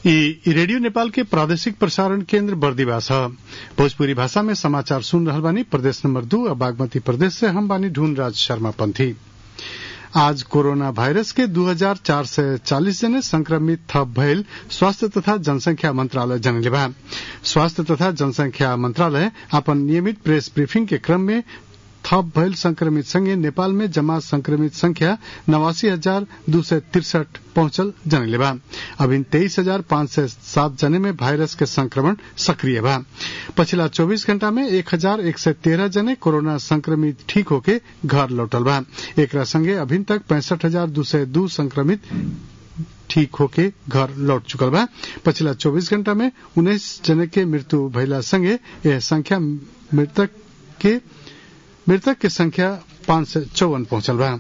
ई रेडियो नेपाल के प्रादेशिक प्रसारण केन्द्र बर्दिवास ह भोजपुरी भाषा में समाचार सुन रहल बानी प्रदेश नंबर दू और बागमती प्रदेश से हम बानी ढूंढ राज शर्मा पंथी आज कोरोना वायरस के दू हजार चार सय चालिस जने संक्रमित थप भयल स्वास्थ्य तथा जनसंख्या मंत्रालय जनले बा स्वास्थ्य तथा जनसंख्या मंत्रालय अपन नियमित प्रेस ब्रीफिंग के क्रम में थप भयल संक्रमित संगे नेपाल में जमा संक्रमित संख्या नवासी हजार दू सय तिरसठ पहुंचल जनले बा अभी तेईस हजार पांच सय सात जने में वायरस के संक्रमण सक्रिय बा पछिला चौबीस घंटा में एक हजार एक सय तेरह जने कोरोना संक्रमित ठीक होके घर लौटल बा एकरा संगे अभी तक पैंसठ हजार दू सय दू संक्रमित ठीक होके घर लौट चुकल बा पछिला चौबीस घंटा में उन्नीस जने के मृत्यु भइला संगे यह संख्या मृतक के मृतक के संख्या पांच सय चौवन पहुंचल बा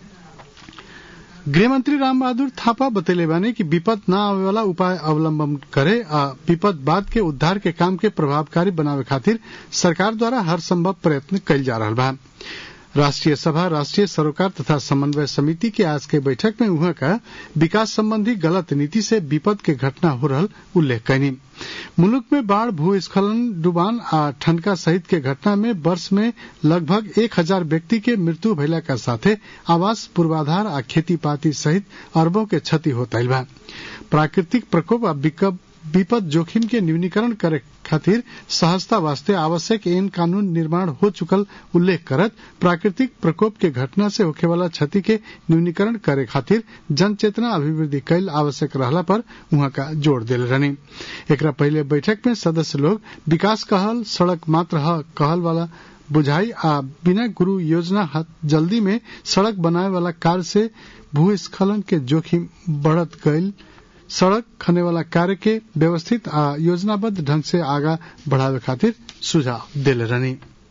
गृहमंत्री राम बहादुर थापा बतैले बानी कि विपद न आवे वाला उपाय अवलंबन करे आ विपद बाद के उद्धार के काम के प्रभावकारी बनावे खातिर सरकार द्वारा हर संभव प्रयत्न कइल जा रहा बा राष्ट्रीय सभा राष्ट्रीय सरोकार तथा समन्वय समिति के आज के बैठक में उहाँ का विकास संबंधी गलत नीति से विपद के घटना हो रहल उल्लेख कैनी मुल्क में बाढ़ भूस्खलन डुबान आ ठनका सहित के घटना में वर्ष में लगभग एक हजार व्यक्ति के मृत्यु भइला का साथे आवास पूर्वाधार आ खेती पाती सहित अरबों के क्षति होता बा प्राकृतिक प्रकोप आ विपद जोखिम के न्यूनीकरण करे खातिर सहजता वास्ते आवश्यक एन कानून निर्माण हो चुकल उल्लेख करत प्राकृतिक प्रकोप के घटना से होखे वाला क्षति के न्यूनीकरण करे खातिर जन चेतना अभिवृद्धि कैल आवश्यक रहला पर उहाँ का जोड़ दिले रहनी एकरा पहले बैठक में सदस्य लोग विकास कहल सड़क मात्र ह कहल वाला बुझाई आ बिना गुरु योजना जल्दी में सड़क बनाए वाला कार्य से भूस्खलन के जोखिम बढ़त गईल सड़क खने वाला कार्य के व्यवस्थित आ योजनाबद्ध ढंग से आगा बढ़ावे खातिर सुझाव दिले रहनी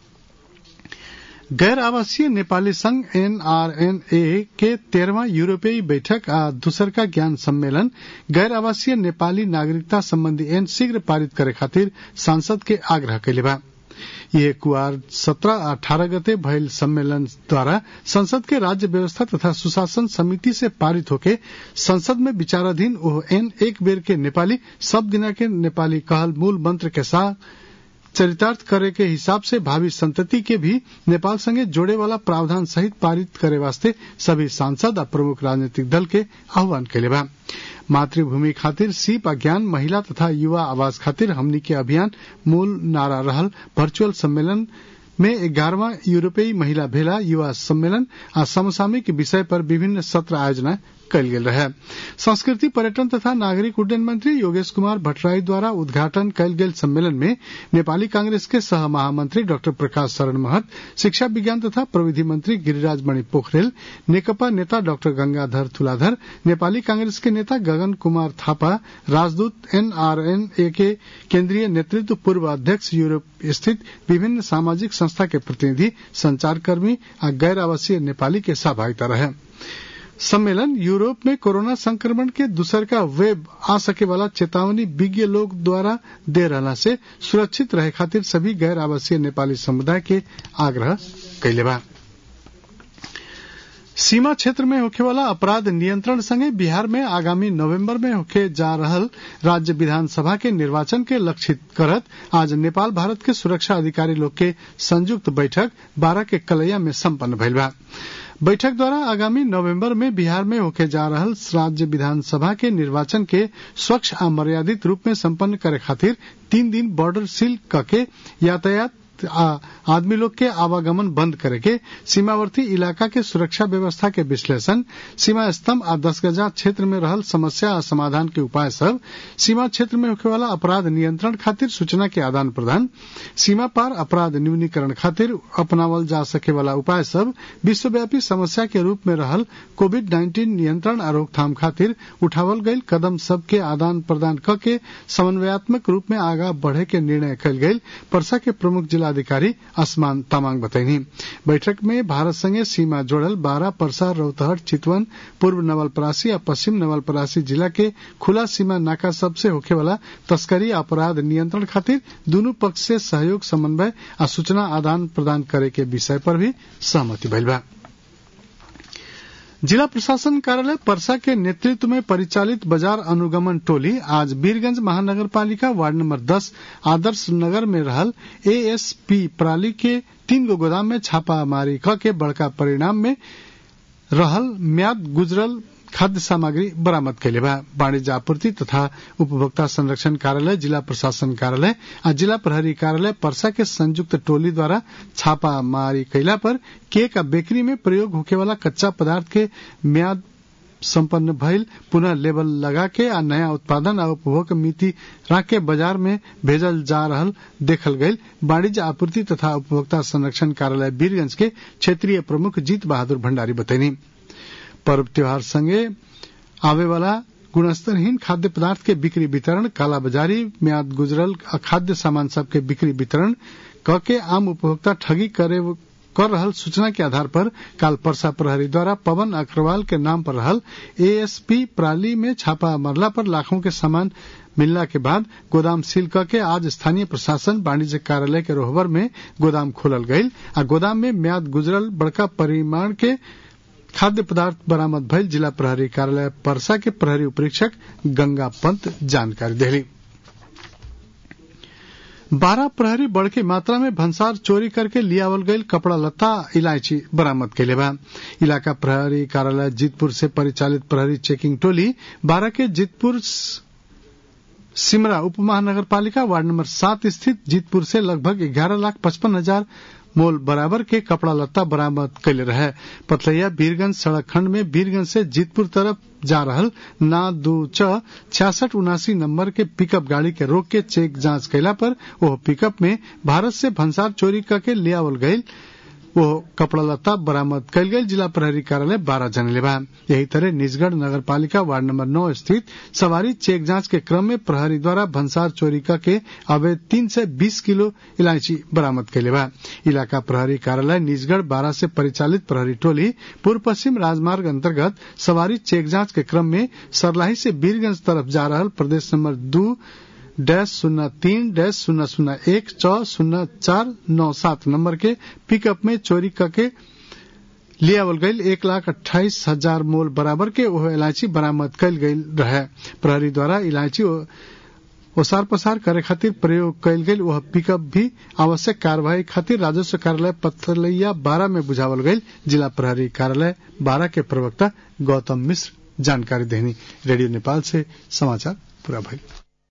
गैर आवासीय नेपाली संघ एनआरएनए के तेरहवा यूरोपीय बैठक आ दूसर का ज्ञान सम्मेलन गैर आवासीय नेपाली नागरिकता संबंधी एन शीघ्र पारित करे खातिर सांसद के आग्रह कैले बा ये कुआर सत्रह अठारह गते भयल सम्मेलन द्वारा संसद के राज्य व्यवस्था तथा सुशासन समिति से पारित होके संसद में विचाराधीन ओह एन एक बेर के नेपाली सब दिना के नेपाली कहल मूल मंत्र के साथ चरितार्थ करे के हिसाब से भावी संतति के भी नेपाल संगे जोड़े वाला प्रावधान सहित पारित करे वास्ते सभी सांसद और प्रमुख राजनीतिक दल के आह्वान कैले बा मातृभूमि खातिर सीप ज्ञान महिला तथा युवा आवास खातिर हमनी के अभियान मूल नारा रहल वर्चुअल सम्मेलन में ग्यारहवा यूरोपीय महिला भेला युवा सम्मेलन आ समसामयिक विषय पर विभिन्न सत्र आयोजना कयल गेल रहे संस्कृति पर्यटन तथा नागरिक उड्डयन मंत्री योगेश कुमार भट्टराई द्वारा उद्घाटन कयल गेल सम्मेलन में नेपाली कांग्रेस के सह महामंत्री डॉक्टर प्रकाश शरण महत शिक्षा विज्ञान तथा प्रविधि मंत्री गिरिराज मणि पोखरेल नेकपा नेता डॉक्टर गंगाधर तुलाधर नेपाली कांग्रेस के नेता गगन कुमार थापा राजदूत एनआरएनए के केंद्रीय नेतृत्व पूर्व अध्यक्ष यूरोप स्थित विभिन्न सामाजिक संस्था के प्रतिनिधि संचारकर्मी आ गैर आवासीय नेपाली के सहभागिता रहे सम्मेलन यूरोप में कोरोना संक्रमण के दूसर का वेब आ सके वाला चेतावनी विज्ञ लोग द्वारा दे रहला से सुरक्षित रहे खातिर सभी गैर आवासीय नेपाली समुदाय के आग्रह कैले बा सीमा क्षेत्र में होखे वाला अपराध नियंत्रण संगे बिहार में आगामी नवंबर में होखे जा रहल राज्य विधानसभा के निर्वाचन के लक्षित करत आज नेपाल भारत के सुरक्षा अधिकारी लोग के संयुक्त बैठक बारह के कलैया में सम्पन्न भइल बा बैठक द्वारा आगामी नवंबर में बिहार में होके जा रहल राज्य विधानसभा के निर्वाचन के स्वच्छ आ मर्यादित रूप में संपन्न करे खातिर तीन दिन बॉर्डर सील करके यातायात आदमी लोग के आवागमन बंद करे के सीमावर्ती इलाका के सुरक्षा व्यवस्था के विश्लेषण सीमा स्तंभ आ दस गजा क्षेत्र में रहल समस्या आ समाधान के उपाय सब सीमा क्षेत्र में होखे वाला अपराध नियंत्रण खातिर सूचना के आदान प्रदान सीमा पार अपराध न्यूनीकरण खातिर अपनावल जा सके वाला उपाय सब विश्वव्यापी समस्या के रूप में रहल कोविड नाइन्टीन नियंत्रण आ रोकथाम खातिर उठावल गईल कदम सब के आदान प्रदान क के समन्वयात्मक रूप में आगा बढ़े के निर्णय कल गईल परसा के प्रमुख जिला जिलाधिकारी आसमान तामाङ बताइनी बैठक में भारत संगे सीमा जोड़ल बारह परसा रौतहट चितवन पूर्व नवलपरासी और पश्चिम नवलपरासी जिला के खुला सीमा नाका सबसे होखे वाला तस्करी अपराध नियंत्रण खातिर दोनों पक्ष से सहयोग समन्वय आ सूचना आदान प्रदान करे के विषय पर भी सहमति भइल बा जिला प्रशासन कार्यालय परसा के नेतृत्व में परिचालित बाजार अनुगमन टोली आज वीरगंज महानगर पालिका वार्ड नंबर 10 आदर्श नगर में रहल एएसपी प्राली के तीन गो गोदाम में छापामारी क के बड़का परिणाम में रहल म्याद गुजरल खाद्य सामग्री बरामद कैले बा वाणिज्य आपूर्ति तथा उपभोक्ता संरक्षण कार्यालय जिला प्रशासन कार्यालय आ जिला प्रहरी कार्यालय परसा के संयुक्त टोली द्वारा छापामारी कैला पर केक आ बेकरी में प्रयोग होखे वाला कच्चा पदार्थ के म्याद संपन्न भइल पुनः लेबल लगा के आ नया उत्पादन आ उपभोग मिति राख के बाजार में भेजल जा रहल देखल गईल वाणिज्य आपूर्ति तथा उपभोक्ता संरक्षण कार्यालय वीरगंज के क्षेत्रीय प्रमुख जीत बहादुर भंडारी बतैनी पर्व त्योहार संगे आवे वाला गुणस्तरहीन खाद्य पदार्थ के बिक्री वितरण कालाबाजारी म्याद गुजरल खाद्य सामान सब के बिक्री वितरण क के आम उपभोक्ता ठगी करे कर रहल सूचना के आधार पर काल परसा प्रहरी द्वारा पवन अग्रवाल के नाम पर रहल एएसपी प्राली में छापा मरला पर लाखों के सामान मिलला के बाद गोदाम सील करके आज स्थानीय प्रशासन वाणिज्य कार्यालय के रोहबर में गोदाम खोलल गईल आ गोदाम में म्याद गुजरल बड़का परिमाण के खाद्य पदार्थ बरामद भइल जिला प्रहरी कार्यालय परसा के प्रहरी उपरीक्षक गंगा पंत जानकारी देली बारह प्रहरी बड़के मात्रा में भंसार चोरी करके लियावल गईल कपड़ा लत्ता इलायची बरामद कैले बा इलाका प्रहरी कार्यालय जीतपुर से परिचालित प्रहरी चेकिंग टोली बारह के जीतपुर सिमरा उप महानगर पालिका वार्ड नंबर सात स्थित जीतपुर से लगभग ग्यारह लाख पचपन हजार मोल बराबर के कपड़ा लत्ता बरामद कैले रहे पथलैया बीरगंज सड़क खंड में बीरगंज से जीतपुर तरफ जा रहल ना दू च छियासठ उनासी नंबर के पिकअप गाड़ी के रोक के चेक जांच कैला पर वह पिकअप में भारत से भंसार चोरी करके लियावल गईल वो कपड़ा लत्ता बरामद कैल गई जिला प्रहरी कार्यालय बारह जनले बा यही तरह निजगढ़ नगर पालिका वार्ड नंबर नौ स्थित सवारी चेक जांच के क्रम में प्रहरी द्वारा भंसार चोरी के अवैध तीन से बीस किलो इलायची बरामद कैले बा इलाका प्रहरी कार्यालय निजगढ़ बारह से परिचालित प्रहरी टोली पूर्व पश्चिम राजमार्ग अंतर्गत सवारी चेक जांच के क्रम में सरलाही से बीरगंज तरफ जा रहल प्रदेश नंबर दो डैश शून्य तीन डैश शून्य शून्य एक च शून्य चार नौ सात नंबर के पिकअप में चोरी करके लियावल गईल एक लाख अट्ठाईस हजार मोल बराबर के वह इलायची बरामद कल गई रहे प्रहरी द्वारा इलायची ओसार पसार करे खातिर प्रयोग कयल गेल वह पिकअप भी आवश्यक कार्यवाही खातिर राजस्व कार्यालय पथलैया बारह में बुझावल गईल जिला प्रहरी कार्यालय बारह के प्रवक्ता गौतम मिश्र जानकारी देनी रेडियो नेपाल से समाचार पूरा भइल